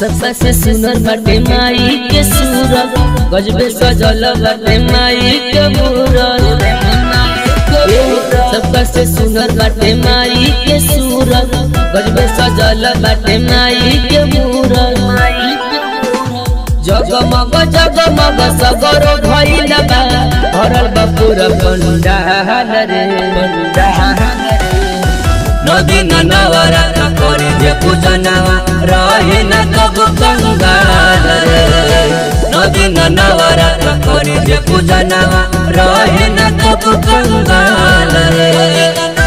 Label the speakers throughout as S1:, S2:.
S1: सबका से सुनर बाटे माई के सूरत गजबे सजल बाटे माई के मूरत सबका से सुनर बाटे माई के सूरत गजबे सजल बाटे माई के मूरत जगमग जगमग सगरो भइल बा भरल बा पूरा पंडाल रे
S2: नदी नवरात करे जे पूजनवा रहे न कब कंगाल रे नदी नवरात करे जे पूजनवा रहे न कब कंगाल रे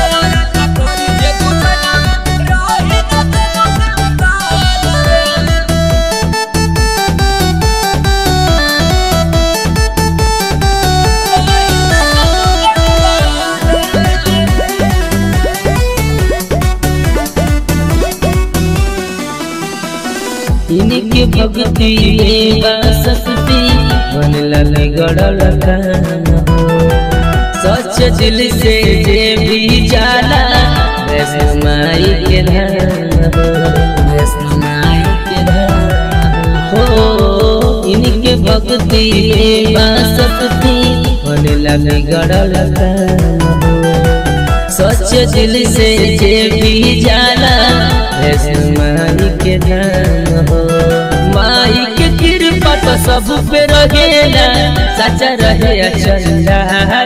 S1: इनके भक्ति में बासती मन लगे गड़ल कान हो सच दिल से जे भी जाला वैष्णो माई के धाम हो वैष्णो माई के धाम हो इनके भक्ति में बासती मन लगे गड़ल कान हो सच दिल से जे भी जाला वैष्णो माई के धाम हो माई के कृपा तो सब पे रहेला सच्चा रहे अचंदा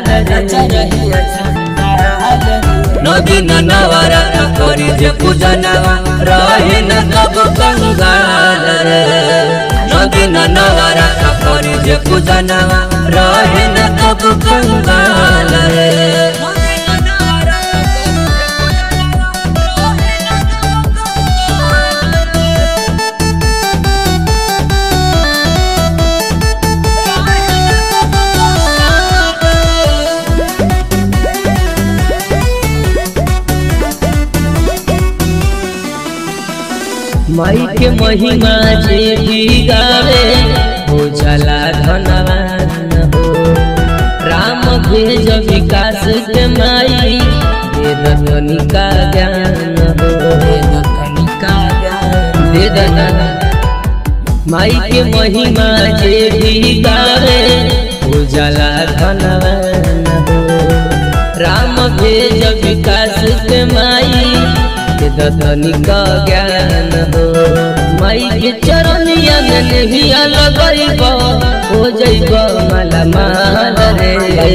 S2: नदी नवरात करे जे पूजनवा रहे न कब कंगाल रे नदी नवरात करे जे पूजनवा रहे न कब कंगाल रे
S1: माई के महिमा जे भी गावे हो जाला धनवान हो राम भेज विकास के माई वेद कनिका ज्ञान हो वेद कनिका ज्ञान वेद माई के महिमा जे भी गावे हो जाला धनवान हो राम भेज विकास के माई के दतनिक ज्ञान हो माई के चरनिया में नहीं लगैब हो जैब माला माल रे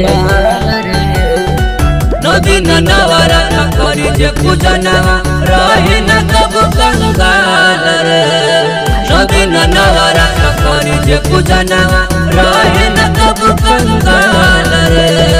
S2: नदी नवरात करे जे पूजनवा रहे न कब कंगाल रे नदी नवरात करे जे पूजनवा रहे न कब कंगाल रे